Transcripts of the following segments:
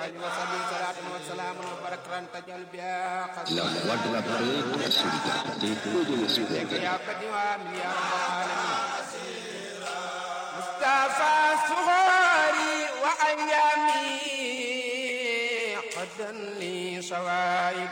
وآله وصحبه صلاة وسلام وبركة تجعل بها La voix de la paix, de la solidarité et de l'espoir. يا قدوام يا رب العالمين مصطفى صغاري وأيامي قدا لي صوائب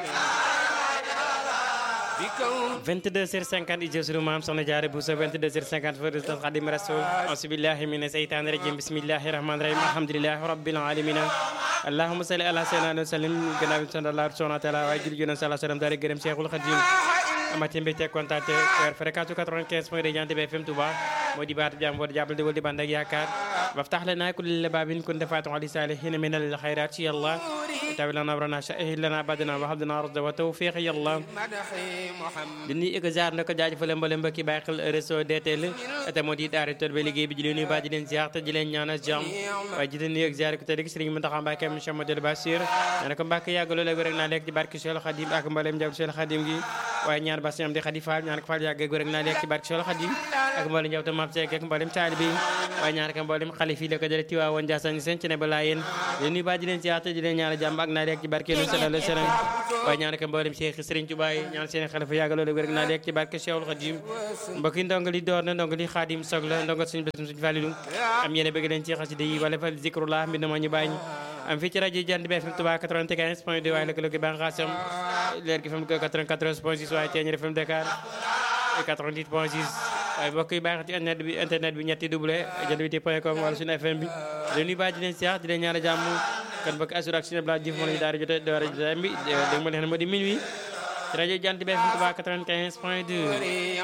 بكون 22h50 ijël sunu maam soxna jaare bu sa 22h50 fa résistance xadim rasul asubillahi mina seytaani rajim bismillahi rahmani rahim alhamdulilahi rabbil alamin allahumma salli ala sayyidina wa sallim gannaaw bi sant Allah subhanahu wa taala waaye jul jonen sala sallam daara gërëm Cheikhul Khadim amati mbégte kontaan te weer fréquence 95 point de Jant bi FM Touba moo di baatu jàmm di jàppal di wal di bànd ak yaakaar waftax lana kulli babin kunta fatihan li salihin min al khayrat ya Allah tawi lana abrana shahid lana badana wa habdana rasda wa tawfiq ya Allah مدحي محمد di nuyu jaar na ko jaajëfale mbooleem mbokki bàyyi xel réseau DTL te moo di daara tool ba liggéey bi di leen nuyu ba di leen ziar te di leen ñaanal jàmm waaye di leen nuyu ak ziar ko te di Sëriñ Mountakha Mbacké Cheikh Modou Bassir nee na ko Mbacké yàgg loolu rek naa lekk ci barke Cheikh Khadim ak mbooleem njabootu Cheikh Khadim gi waaye ñaan ba am di Khady Fall ñaan ko Fall yàgg rek naa lekk ci barke Cheikh Khadim ak mbooleem njabootu Mame Seck ak mbooleem taalibe yi waaye ñaan ko mbooleem xalif yi la ko jële Tiwaawoon Ndiassane seen ci ne ba laa yéen di nuyu ba di leen ziar te di leen ñaanal jàmm ak naa lekk ci barke Nabi sallallahu alayhi wa sallam waaye ñaan ko mbooleem Cheikh Serigne Touba yi ñaan seen xalifa yàgg loolu rek naa lekk ci barke Cheikhul Khadim mbokk yi ndongo li door na ndongo li Khadim soog la ndongo suñu bésum suñu fàlilu am yéene bëgg leen ci xasida yi wala fal zikrullah mbind ma ñu bàyyi am fii ci rajo Jant bi FM Touba 95 point 2 waaye lëkkaloo gi bànqaasam leer gi FM 94 point 6 waaye Thiéniere FM Dakar 88 point 6 waaye mbokk yi baax ci internet bi internet bi ñetti double jant bi point com wala suñu FM bi leen nuyu baax di leen siyaar di leen ñaan jàmm kan bokk assur ak suñu bla jëf moo lañu daara jote doora jotaay bi dégg ma leen moo di minuit ci rajo Jant bi FM Touba 95 point 2